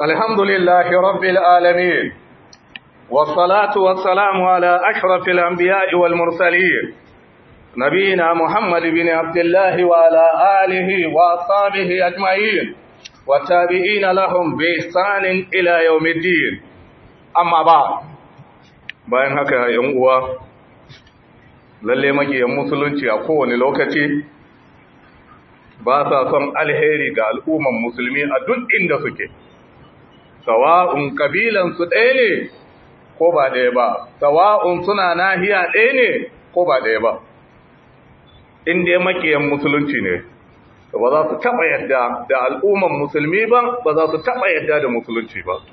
الحمد لله رب العالمين والصلاة والسلام على أشرف الأنبياء والمرسلين نبينا محمد بن عبد الله وعلى آله وأصحابه أجمعين والتابعين لهم بإحسان إلى يوم الدين أما بعد bayan haka yan uwa lalle magiyan musulunci a kowane lokaci ba sa son alheri ga al'umman musulmi a duk inda suke sawa'un kabilansu ɗaya ne ko ba ɗaya ba sawa'un suna nahiya ɗaya ne ko ba ɗaya ba in dai makiyan musulunci ne ba za su taɓa yadda da al'umman musulmi ba ba za su taɓa yadda da musulunci ba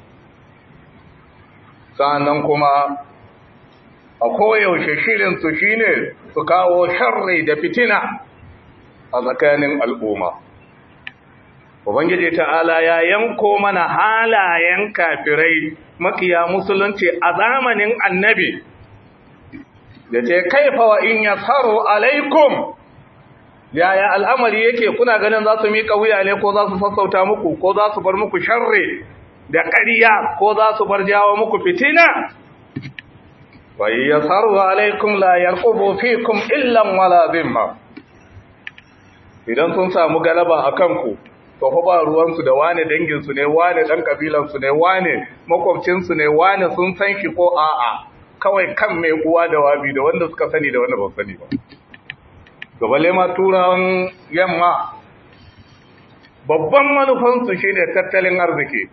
sa'annan kuma a koyaushe shirinsu shine su kawo sharri da fitina a tsakanin al'umma Ubangiji ta'ala ya yanko mana halayen kafirai makiya musulunci a zamanin annabi da ce kaifa wa in yasaru alaikum yaya al'amari yake kuna ganin za su miƙa wuya ne ko za su sassauta muku ko za su bar muku sharri da ƙariya ko za su bar jawo muku fitina wa in yasaru alaikum la yarqubu fikum illan wala zimma idan sun samu galaba a kanku to fa ba ruwansu da wane danginsu ne wane dan kabilansu ne wane makwabcinsu ne wane sun san shi ko a'a kawai kan mai uwa da wabi da wanda suka sani da wanda ba sani ba gabale ma turawan yamma babban manufansu shine tattalin arziki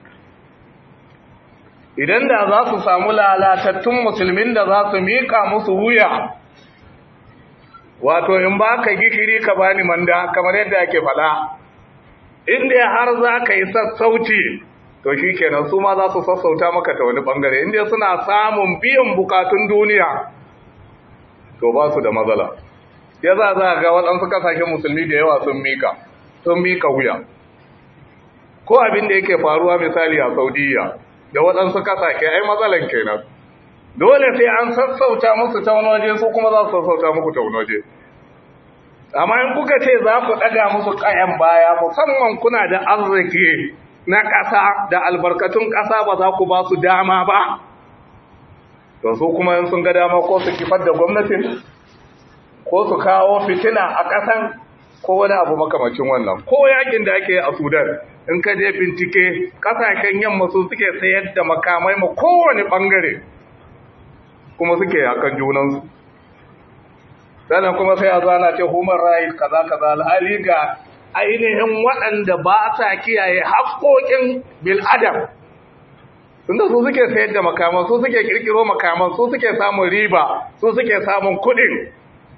idan da za su samu lalatattun musulmin da za su mika musu wuya wato in ba ka gishiri ka bani manda kamar yadda ake fada inda har za ka yi sassauci to shi kenan su ma za su sassauta maka ta wani bangare inda suna samun biyan bukatun duniya to ba su da matsala ya za za ga waɗansu kasashen musulmi da yawa sun mika sun mika wuya ko abin da yake faruwa misali a saudiya da waɗansu kasashe ai matsalan kenan dole sai an sassauta musu ta wani waje su kuma za su sassauta muku ta wani waje amma in kuka ce za ku ɗaga musu ƙayan baya musamman kuna da arziki na ƙasa da albarkatun ƙasa ba za ku ba su dama ba to su kuma yin sun ga dama ko su kifar da gwamnatin ko su kawo fitina a ƙasan ko wani abu makamacin wannan ko yakin da ake a sudan in ka je bincike ƙasashen yamma su suke sayar da makamai ma kowane ɓangare kuma suke yakan junansu sannan kuma sai a zana ce human rights kaza kaza alhali ga ainihin waɗanda ba sa kiyaye haƙoƙin bil'adam tunda su suke sayar da makaman su suke kirkiro makaman su suke samun riba su suke samun kuɗin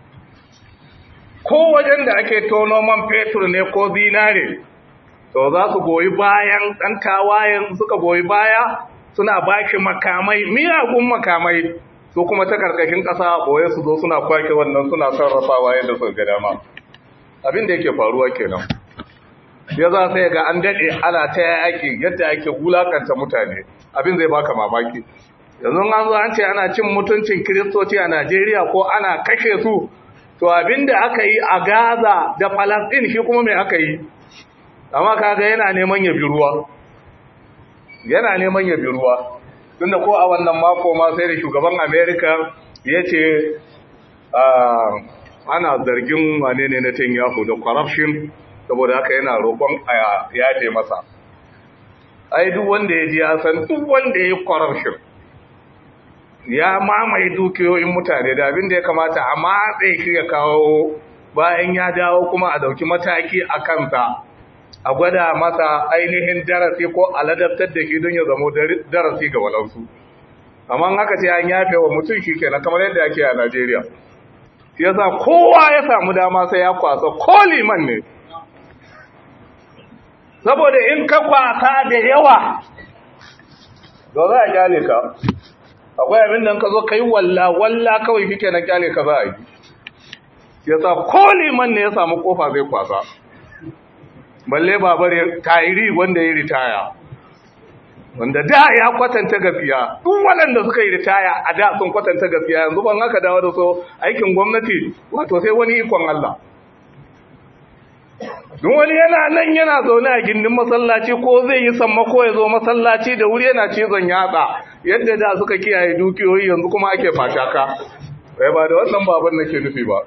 ko wajen da ake tono man fetur ne ko zinare to za su goyi bayan ɗan tawayen suka goyi baya suna baki makamai miyagun makamai su kuma ta karkashin ƙasa boye su zo suna kwake wannan suna sarrafawa yadda suka ga dama abin da yake faruwa kenan ya za sai ga an daɗe ana ta yaki yadda ake wulakanta mutane abin zai baka mamaki yanzu an zo an ce ana cin mutuncin kiristoci a najeriya ko ana kashe su to abin da aka yi a gaza da falasɗin shi kuma mai aka yi amma kaga yana neman ya bi ruwa yana neman ya bi ruwa tunda ko a wannan mako ma sai da shugaban Amerika ya ce ana zargin wane ne na Netanyahu da corruption saboda haka yana roƙon a yafe masa ai duk wanda ya ji ya san duk wanda ya yi corruption ya mamaye dukiyoyin mutane da abin da ya kamata a matse shi ya kawo bayan ya dawo kuma a dauki mataki a kansa a gwada masa ainihin darasi ko aladabtar da shi don ya zamo darasi ga walansu amma haka ce an yafe wa mutum shi kenan kamar yadda ake a Najeriya shi yasa kowa ya samu dama sai ya kwasa ko liman ne saboda in ka kwasa da yawa to za a kyale ka akwai abin da ka zo kai walla walla kawai kike na kyale ka za a yi yasa ko liman ne ya samu kofa zai kwasa balle babar tayiri wanda ya ritaya wanda da ya kwatanta gaskiya duk waɗanda suka yi ritaya a da sun kwatanta gaskiya yanzu ban haka dawo da so aikin gwamnati wato sai wani ikon Allah duk wani yana nan yana zaune a gindin masallaci ko zai yi sammako ya zo masallaci da wuri yana cizon yatsa yadda da suka kiyaye dukiyoyi yanzu kuma ake fataka bai ba da wannan baban nake nufi ba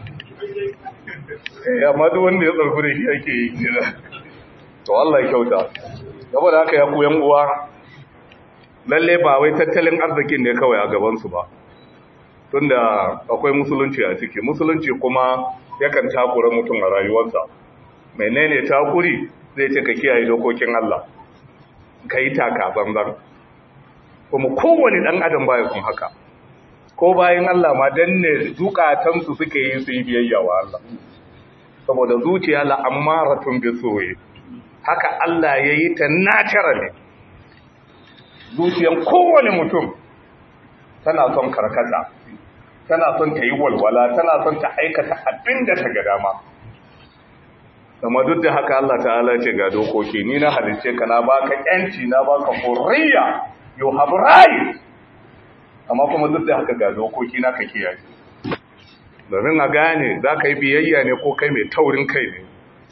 eh amma duk wanda ya tsarku da shi ake yi kira to Allah ya kyauta saboda haka ya koyan uwa lalle ba wai tattalin arzikin ne kawai a gaban su ba tunda akwai musulunci a ciki musulunci kuma yakan takura mutum a rayuwarsa menene takuri zai ce ka kiyaye dokokin Allah ka yi taka zanzan kuma kowane ɗan adam baya kun haka ko bayan Allah ma danne zukatansu suke yi su yi biyayya wa Allah saboda zuciya la'ammaratun bi soye haka Allah ya yi ta naturally zuciyan kowane mutum tana son karkata tana son ta yi walwala tana son ta aikata abin da ta ga dama amma duk da haka Allah ta'ala ce ga dokoki ni na halice ka na baka yanci na baka hurriya you have right amma kuma duk da haka ga dokoki na ka kiyaye domin a gane za ka yi biyayya ne ko kai mai taurin kai ne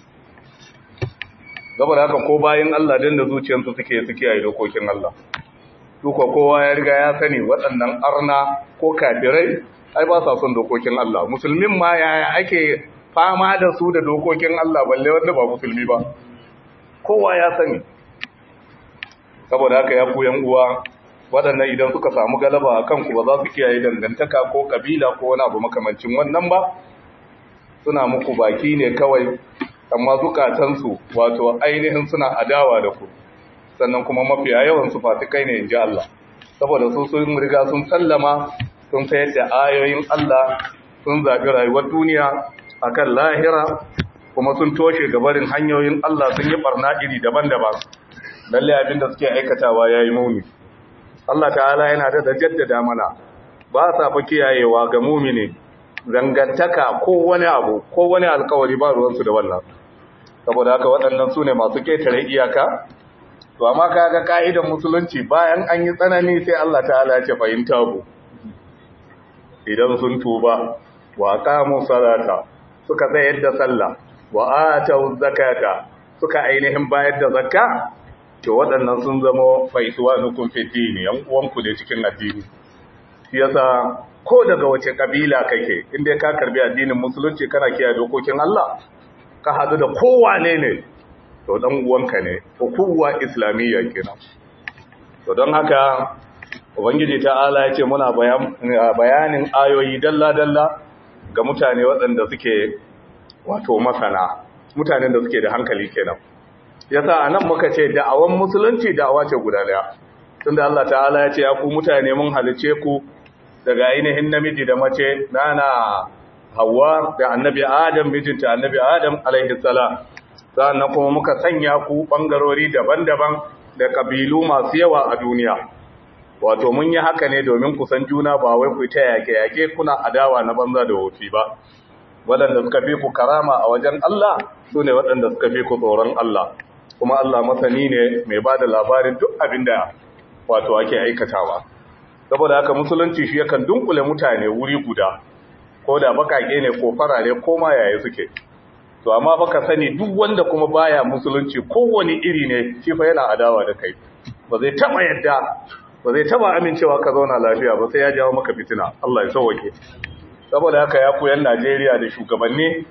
saboda haka ko bayan Allah dan da zuciyarsu suke su kiyaye dokokin Allah duka kowa ya riga ya sani waɗannan arna ko kafirai ai ba sa son dokokin Allah musulmin ma yaya ake fama da su da dokokin Allah balle wanda ba musulmi ba kowa ya sani saboda haka ya koyan uwa waɗannan idan suka samu galaba a kanku ba za su kiyaye dangantaka ko kabila ko wani abu makamancin wannan ba suna muku baki ne kawai amma zukatansu wato ainihin suna adawa da ku sannan kuma mafiya yawan su fasikai ne in ji Allah saboda su sun riga sun sallama sun sayar da ayoyin Allah sun zaɓi rayuwar duniya akan lahira kuma sun toshe gabarin hanyoyin Allah sun yi barna iri daban-daban lalle abin da suke aikatawa yayi muni Allah ta'ala yana da jaddada mana ba sa fa kiyayewa ga mumini zangantaka ko wani abu ko wani alkawari ba ruwansu da wannan saboda haka waɗannan su ne masu ketare iyaka to amma kaga ka'idan musulunci bayan an yi tsanani sai Allah ta'ala ya ce fahimta ku idan sun tuba wa qamu salata suka tsayar da sallah wa atau zakata suka ainihin bayar da zakka to waɗannan sun zama faisuwa nukun fitini yan uwanku ne cikin addini shi yasa ko daga wace kabila kake inda ka karbi addinin musulunci kana kiyaye dokokin Allah ka hadu da kowane ne to dan uwanka ne hukuma islamiyya kenan to don haka ubangiji ta'ala ya ce muna bayanin ayoyi dalla dalla ga mutane waɗanda suke wato masana mutanen da suke da hankali kenan yasa anan muka ce da'awan musulunci da'awa ce guda daya tunda Allah ta'ala ya ce ya ku mutane mun halice ku daga ainihin namiji da mace nana Hawwa da Annabi Adam mijinta Annabi Adam alaihi salam sannan kuma muka sanya ku bangarori daban-daban da kabilu masu yawa a duniya wato mun yi haka ne domin ku san juna ba wai ku ta yake-yake kuna adawa na banza da wofi ba waɗanda suka fi ku karama a wajen Allah su ne waɗanda suka fi ku tsoron Allah kuma Allah masani ne mai ba da labarin duk abin da wato ake aikatawa saboda haka musulunci shi yakan dunkule mutane wuri guda ko da bakake ne ko farare ko ma yaya suke to amma baka sani duk wanda kuma baya musulunci kowane iri ne shi fa yana adawa da kai ba zai taba yadda ba zai taba amincewa ka zauna lafiya ba sai ya jawo maka fitina Allah ya sauke saboda haka ya koyan Najeriya da shugabanni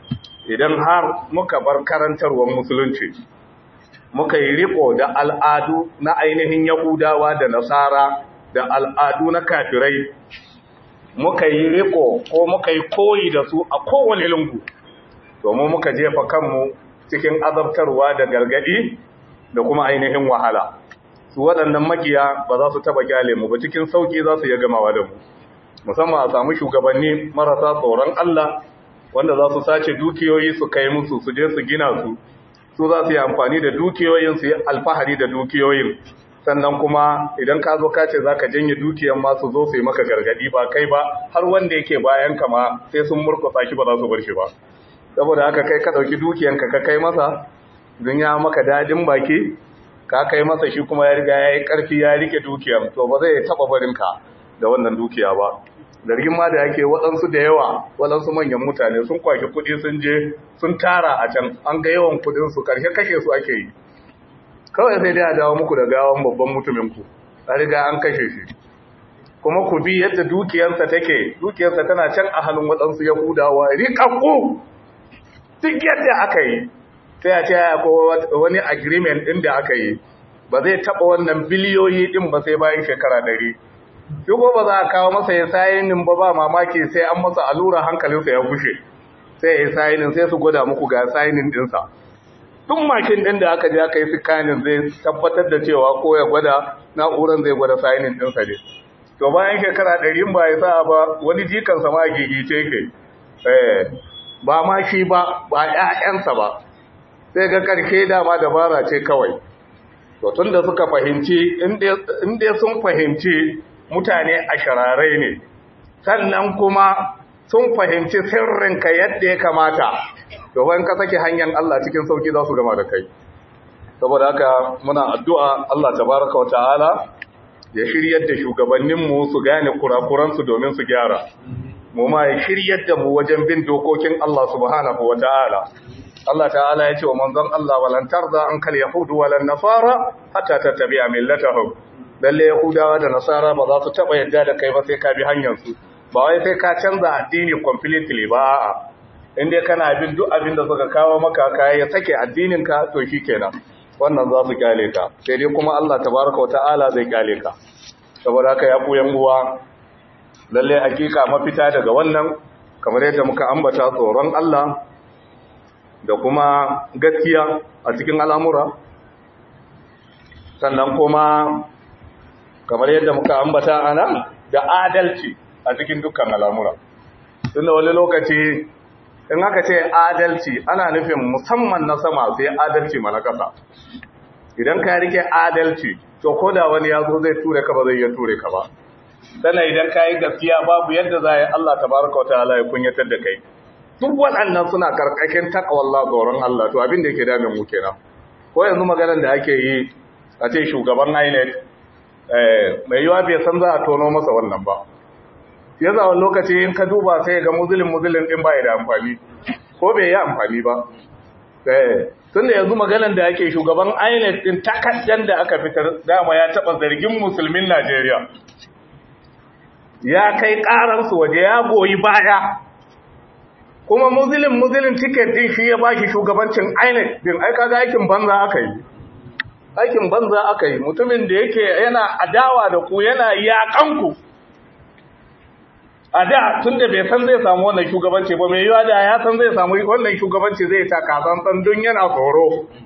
idan har muka bar karantarwar musulunci muka yi riko da al'adu na ainihin yahudawa da nasara da al'adu na kafirai muka yi riko ko muka yi koyi da su a kowane lungu domin muka jefa kanmu cikin azabtarwa da gargadi da kuma ainihin wahala su waɗannan makiya ba za su taba kyale mu ba cikin sauki za su iya gamawa da mu musamman a samu shugabanni marasa tsoron Allah wanda za su sace dukiyoyi su kai musu su je su gina su su za su yi amfani da dukiyoyin su yi alfahari da dukiyoyin sannan kuma idan ka zo ka ce za ka janye dukiyan ma su zo su yi maka gargadi ba kai ba har wanda yake bayan ka ma sai sun murkusa shi ba za su bar shi ba saboda haka kai ka ɗauki dukiyanka ka kai masa don ya maka dadin baki ka kai masa shi kuma ya riga ya yi ƙarfi ya rike dukiyan to ba zai taɓa barinka da wannan dukiya ba zargin ma da yake waɗansu da yawa waɗansu manyan mutane sun kwaki kuɗi sun je sun tara a can an ga yawan kuɗinsu ƙarshe kashe su ake yi kawai sai dai a dawo muku da gawan babban mutuminku a riga an kashe shi kuma ku bi yadda dukiyarsa take dukiyarsa tana can a hannun waɗansu yahudawa riƙaƙƙu duk yadda aka yi sai a ce ko wani agreement ɗin da aka yi ba zai taɓa wannan biliyoyi ɗin ba sai bayan shekara ɗari shi ko ba za a kawo masa ya sayinin ba ba mamaki sai an masa allura hankalinsa ya gushe sai ya sayinin sai su gwada muku ga sayinin ɗinsa tun makin ɗin da aka je aka yi sikanin zai tabbatar da cewa ko ya gwada na'uran zai gwada sayinin ɗinsa ne to bayan shekara ɗari ba ya sa ba wani jikansa ma gigice ke ba ma shi ba ba ‘ya'yansa ba sai ga ƙarshe dama dabara ce kawai to tun da suka fahimci inda sun fahimci mutane a shararai ne sannan kuma sun fahimci sirrinka yadda ya kamata to wani ka sake hanyar Allah cikin sauki za su gama da kai saboda haka muna addu'a Allah tabaraka wa ta'ala ya shiryar da shugabanninmu su gane kurakuransu domin su gyara mu ma ya shiryar da mu wajen bin dokokin Allah subhanahu wa ta'ala Allah ta'ala ya ce wa manzon Allah walan tarda an kal yahudu walan nasara hatta tattabi'a millatahum lalle yahudawa da nasara ba za su taba yadda da kai ba sai ka bi hanyar su ba wai sai ka canza addini completely ba a'a in dai kana bin duk abin da suka kawo maka kai ya sake addinin ka to shikenan wannan za su kyale ka sai dai kuma Allah tabaraka wa ta'ala zai kyale ka saboda haka ya ku yan uwa lalle hakika mafita daga wannan kamar yadda muka ambata tsoron Allah da kuma gaskiya a cikin al'amura sannan kuma kamar yadda muka ambata ana da adalci a cikin dukkan al'amura tunda wani lokaci in aka ce adalci ana nufin musamman na sama sai adalci mana kasa idan ka rike adalci to ko da wani ya zo zai ture ka ba zai iya ture ka ba sannan idan ka yi gaskiya babu yadda za a yi Allah tabaraka wa ta'ala ya kunyatar da kai duk waɗannan suna karkashin takawallah tsoron Allah to abin da yake damin mu kenan ko yanzu maganar da ake yi a ce shugaban INEC mai yiwa bai san za a tono masa wannan ba ya zawon lokaci in ka duba sai ga muzulin muzulin din ba da amfani ko bai yi amfani ba tun da yanzu maganar da ake shugaban INEC din takaddan da aka fitar dama ya taɓa zargin musulmin Najeriya ya kai ƙararsu waje ya goyi baya kuma muzilin muzilin tiket din shi ya bashi shugabancin INEC din ai kaga aikin banza aka yi aikin banza aka yi mutumin da yake yana adawa da ku yana yakan ku a da tunda bai san zai samu wannan shugabanci ba mai yiwa da ya san zai samu wannan shugabanci zai ta kasan don yana tsoro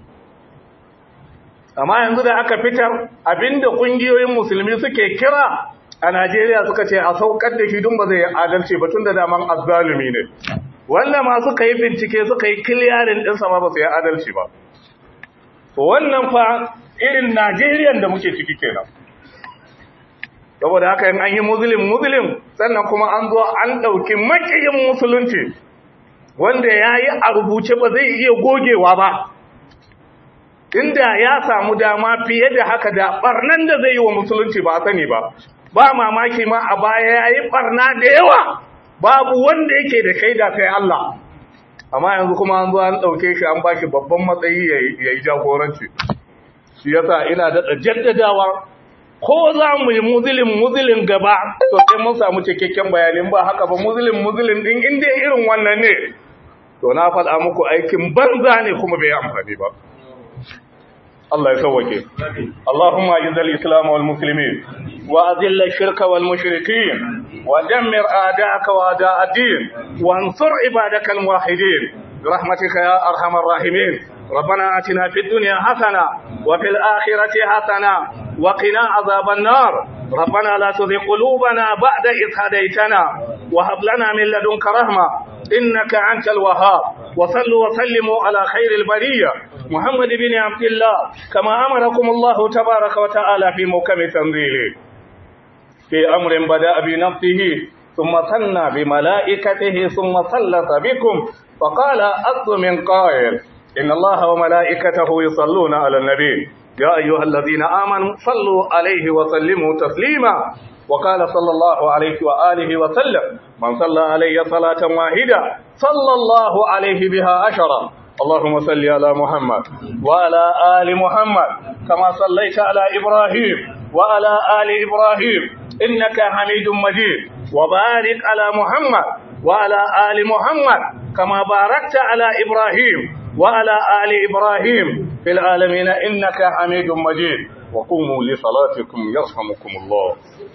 amma yanzu da aka fitar abinda kungiyoyin musulmi suke kira a Najeriya suka ce a saukar da shi dun ba zai adalci ba tunda daman azzalumi ne wannan ma suka yi bincike suka yi kiliyarin ɗinsa ma ba su yi adalci ba wannan fa irin Najeriyan da muke ciki kenan saboda haka yin an yi muslim muslim sannan kuma an zo an ɗauki makiyin musulunci wanda ya yi a rubuce ba zai iya gogewa ba inda ya samu dama fiye da haka da ɓarnan da zai yi wa musulunci ba sani ba ba mamaki ma a baya ya yi ɓarna da yawa babu wanda yake da shaida sai Allah amma yanzu kuma an zo an ɗauke shi an bashi babban matsayi ya yi jagoranci shi yasa ina daɗa jaddadawa ko za mu yi muzilin muzilin gaba to sai mun samu cikakken bayanin ba haka ba muzilin muzilin din inda irin wannan ne to na faɗa muku aikin banza ne kuma bai amfani ba Allah ya sauwake Allahumma izal islam wal muslimin wa azil ash-shirk wal mushrikeen wa dammir a'da'aka wa a'da' ad-din wa ansur ibadaka al-muwahhidin برحمتك يا أرحم الراحمين ربنا آتنا في الدنيا حسنة وفي الآخرة حسنة وقنا عذاب النار ربنا لا تذق قلوبنا بعد إذ هديتنا وهب لنا من لدنك رحمة إنك أنت الوهاب وصلوا وسلموا على خير البرية محمد بن عبد الله كما أمركم الله تبارك وتعالى في موكب تنزيله في أمر بدأ بنفسه ثم ثنى بملائكته ثم سلط بكم فقال أصل من قائل إن الله وملائكته يصلون على النبي يا أيها الذين آمنوا صلوا عليه وسلموا تسليما وقال صلى الله عليه وآله وسلم من صلى علي صلاة واحدة صلى الله عليه بها عشرا اللهم صل على محمد وعلى آل محمد كما صليت على إبراهيم وعلى آل إبراهيم إنك حميد مجيد وبارك على محمد وعلى آل محمد كما باركت على إبراهيم وعلى آل إبراهيم في العالمين إنك حميد مجيد وقوموا لصلاتكم يرحمكم الله